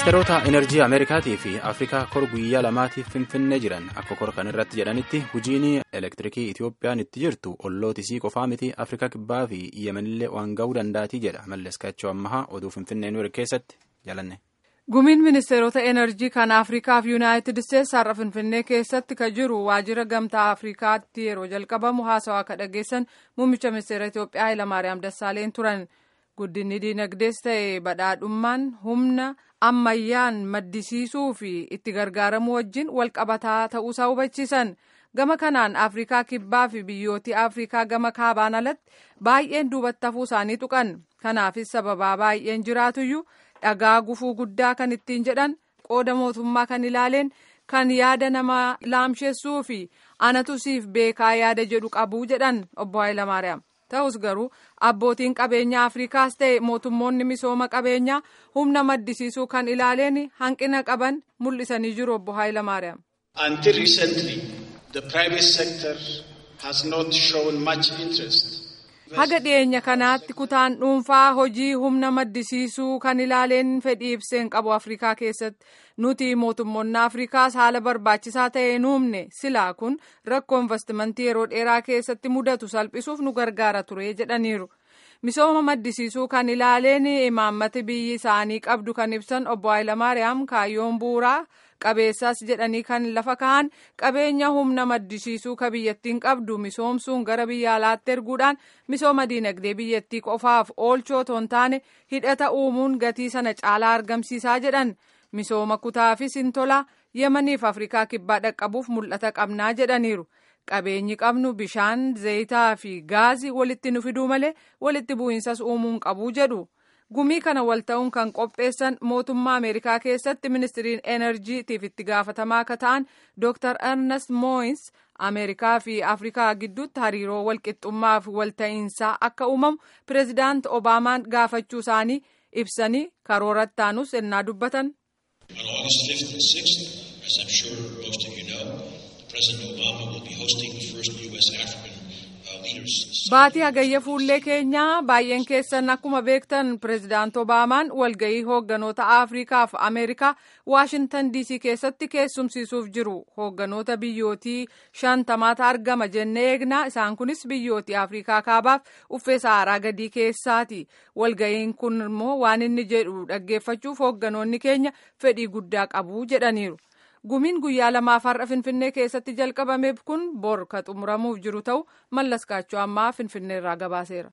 ministeerota enerjii ameerikaatii fi afrikaa kor guyyaa lamaatiif finfinnee jiran akka kor kan irratti jedhanitti hojiin elektirikii itiyoophiyaan itti jirtu ollootisii qofaa miti afrikaa kibbaa fi yemenillee waan ga'uu danda'atii jedha mallas kaachoo ammahaa oduu finfinnee nuur keessatti jalanne. gumiin ministeerota enerjii kan afrikaa fi yuunaayitid isteetsi har'a finfinnee keessatti ka jiru waajjira gamtaa afrikaatti yeroo jalqabamu haasawaa akka dhageessan muummicha ministeera itiyoophiyaa hayilamaariyaam dassaaleen turan. guddinni diinagdees ta'e badhaadhummaan humna ammayyaan maddisiisuu fi itti gargaaramuu wajjin walqabataa ta'uusaa hubachiisan gama kanaan afrikaa kibbaa fi biyyooti afrikaa gama kaabaan alatti baay'een duubatti hafuu isaanii tuqan kanaafis sababaa baay'een jiraatuyyuu dhagaa gufuu guddaa kan ittiin jedhan qooda mootummaa kan ilaaleen kan yaada nama laamsheessuu fi anatu siif beekaa yaada jedhu qabuu jedhan obbo Hayilamaariyaam. ta'us garuu abbootiin qabeenyaa afrikaas ta'e mootummoonni misooma qabeenyaa humna maddisiisuu kan ilaaleen hanqina qaban mul'isanii jiru obbo Hayilamaariyaam. Until recently, the private sector has not shown much interest. Haga dhiyeenya kanaatti kutaan dhuunfaa hojii humna maddisiisuu kan ilaaleen fedhii ibseen qabu Afrikaa keessatti nuti mootummoonni Afrikaas haala barbaachisaa ta'e hin uumne silaa kun rakkoo investimentii yeroo dheeraa keessatti mudatu salphisuuf nu gargaara ture jedhaniiru. Misooma maddisiisuu kan ilaaleen imaammati biyyi isaanii qabdu kan ibsan obbo Hayilamaariyaam kaayyoon bu'uuraa qabeessas jedhanii kan lafa kaa'an qabeenya humna maddisiisuu ka biyyattiin qabdu misoomsuun gara biyya alaatti erguudhaan misooma diinagdee biyyattii qofaaf oolchoo otoo hin taane hidhata uumuun gatii sana caalaa argamsiisaa jedhan misooma kutaafis hin tola yemaniif afrikaa kibbaa dhaqqabuuf mul'ata qabnaa jedhaniiru. qabeenyi qabnu bishaan zayitaa fi gaazii walitti nu fiduu malee walitti bu'iinsas uumuun qabuu jedhu gumii kana wal ta'uun kan qopheessan mootummaa ameerikaa keessatti ministiriin enerjiitiif itti gaafatamaa akka ta'an dr ernest mooyins ameerikaa fi afrikaa gidduutti hariiroo walqixxummaa fi walta'iinsaa akka uumamu pireezidaant obaamaan gaafachuu isaanii ibsanii karooratti taanus ennaa dubbatan. Baatii hagayya fuullee keenyaa baay'een keessan akkuma beektan pireezidaant Obaamaan walgahii hoogganoota Afrikaa fi Ameerikaa Waashintan DC keessatti keessumsiisuuf jiru. Hoogganoota biyyootii shantamaata argama jennee eegnaa isaan kunis biyyootii Afrikaa kaabaaf uffee saaraa gadii keessaati. Walgahiin kun immoo waan inni jedhu dhaggeeffachuuf hoogganoonni keenya fedhii guddaa qabu jedhaniiru. gumiin guyyaa lamaaf har'a finfinnee keessatti jalqabameef kun bor ka xumuramuuf jiru ta'u mallas kaachoo ammaa finfinneerraa gabaaseera.